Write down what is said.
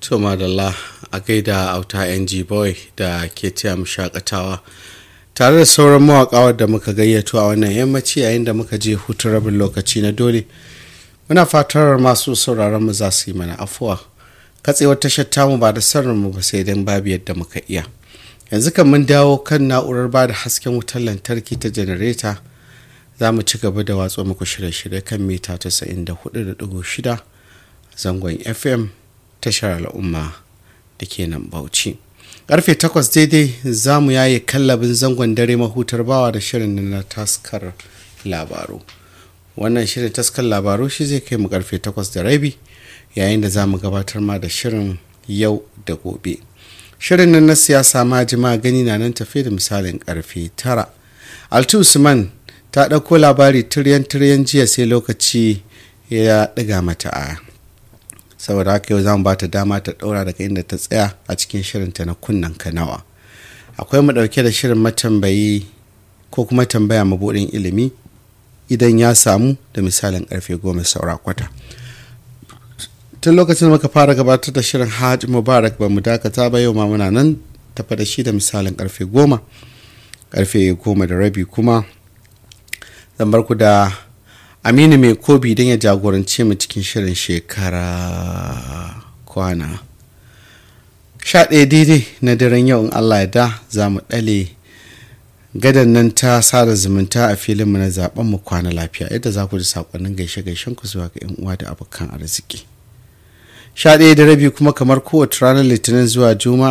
to madalla a gaida auta ng boy da ke taya mu shakatawa tare da sauran mawaƙa wadda muka gayyato a wannan yammaci yayin da muka je hutun rabin lokaci na dole muna fatar masu sauraron mu za su yi mana afuwa katsewar tashar tamu ba da sarrin mu ba sai dan babu yadda muka iya yanzu kan mun dawo kan na'urar ba da hasken wutar lantarki ta janareta za mu ci gaba da watsa muku shirye-shirye kan mita 94.6 zangon fm tashar al'umma da ke nan bauchi karfe 8 daidai za mu yaye kallabin zangon dare mahutar bawa da shirin na taskar labaru wannan shirin taskar labaru shi zai kai mu karfe 8 da rabi yayin da za mu gabatar ma da shirin yau da gobe shirin nan na siyasa ma jima gani na nan tafe da misalin karfe 9 altu usman ta ɗauko labari tiryan-tiryan jiya sai lokaci ya ɗiga mata a saboda haka yau za mu ba ta dama ta ɗaura daga inda ta tsaya a cikin shirinta na kunnan kanawa akwai mu ɗauke da shirin matambayi ko kuma tambaya mabuɗin ilimi idan ya samu da misalin ƙarfe goma saura kwata tun lokacin da muka fara gabatar da shirin hajj mubarak ba mu dakata ba yau ma muna nan tafa da shi da misalin ƙarfe goma ƙarfe goma da rabi kuma zan bar ku da aminu mai kobi don ya jagorance mu cikin shirin shekara kwana sha ɗaya daidai na daren yau in allah ya da za mu ɗale gadan nan ta sada zumunta a filinmu na zaben mu kwana lafiya yadda za ku ji saƙonnin gaishe-gaishen ku zuwa ga 'yan uwa da abokan arziki sha ɗaya da rabi kuma kamar kowace ranar litinin zuwa juma'a